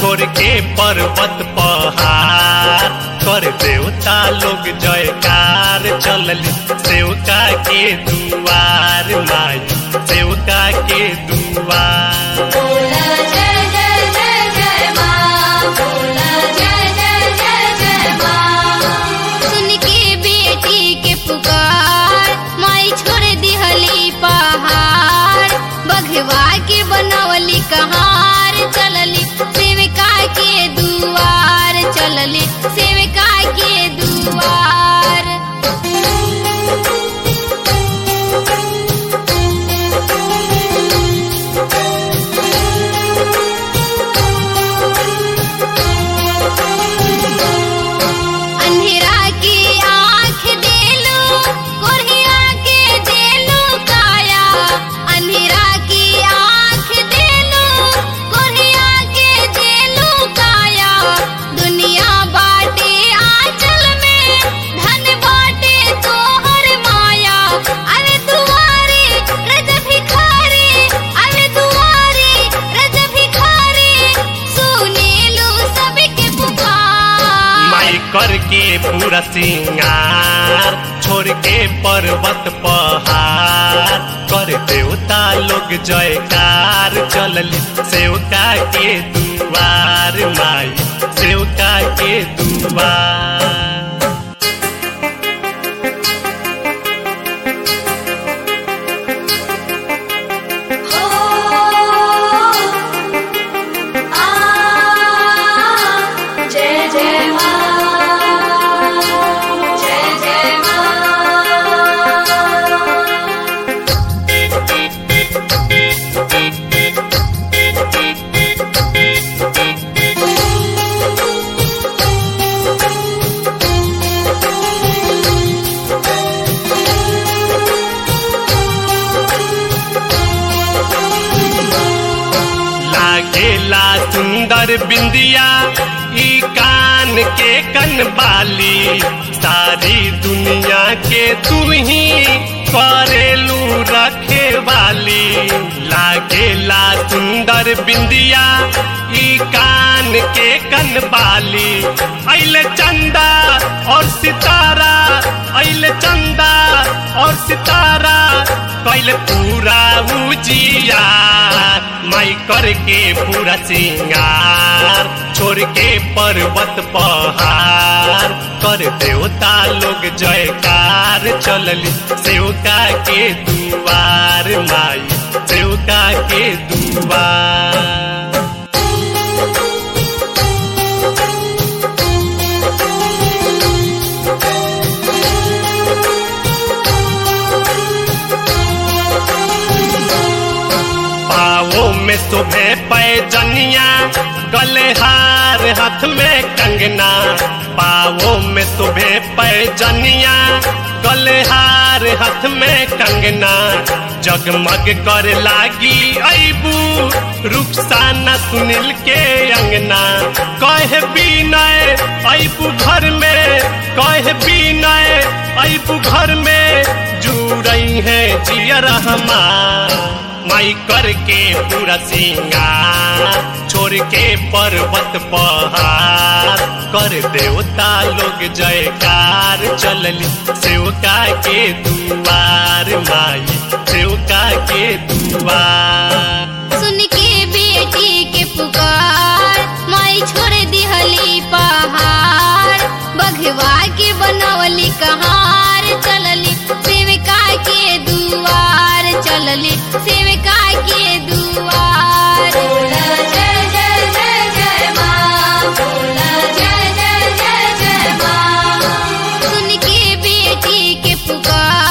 छोड़ के पर्वत पहाड़ कर देवता लोग जयकार चलली सेवका के दुआर माई सेवका के दुआर बोला जय जय जय जय माँ बोला जय जय जय जय माँ सुन के बेटी के पुकार माई छोड़ दिहली पहाड़ बघवा के बनवली कहार चलली सेविका के दुआर चलली सेविका के दुआर अंधेरा की आँख देलू कोढ़िया के देलू काया अंधेरा की आँख देलू कोढ़िया के देलू काया दुनिया बाटे आंचल में धन बाटे तोहर माया अरे दुआरे रज भिखारी अरे दुआरे रज भिखारी सुनेलू सबके पुकार माई करके पूरा सिंगार छोड़ के पर्वत पहाड़ कर देवता लोग जयकार चलली सेवका के दुआर माई सेवका के दुआर हो आ जय जय माँ जय जय माँ लागेला सुंदर बिंदिया ई कान के कनबाली सारी दुनिया के तू ही करेलू रखे वाली लागेला सुंदर बिंदिया ई कान के कनबाली अइले चंदा और सितारा अइले चंदा और सितारा कैले पूरा उजिया माई करके पूरा सिंगार छोड़ के पर्वत पहाड़ कर देवता लोग जयकार चलली सेवका के दुआर माई सेवका के दुआर पाओ में सुबह पैजनिया गले हार हाथ में कंगना पाओ में सुबह पैजनिया गले हार हाथ में कंगना जगमग कर लागी अबू रुखसाना सुनील के अंगना कहे बीनय अबू घर में कहे बीनय अबू घर में जुड़ई है जियर हमार माई करके पूरा सिंगार छोड़ के पर्वत पहाड़ कर देवता लोग जयकार चलली सेवका के दुआर माई सेवका के दुआर सुन के बेटी के पुकार माई छोड़ दिहली पहाड़ बघवा के बनवली कहार चलली सेविका के दुआर चलली सेविका के दुआर बोला जय जय जय जय माँ बोला जय जय जय जय माँ सुन के बेटी के पुकार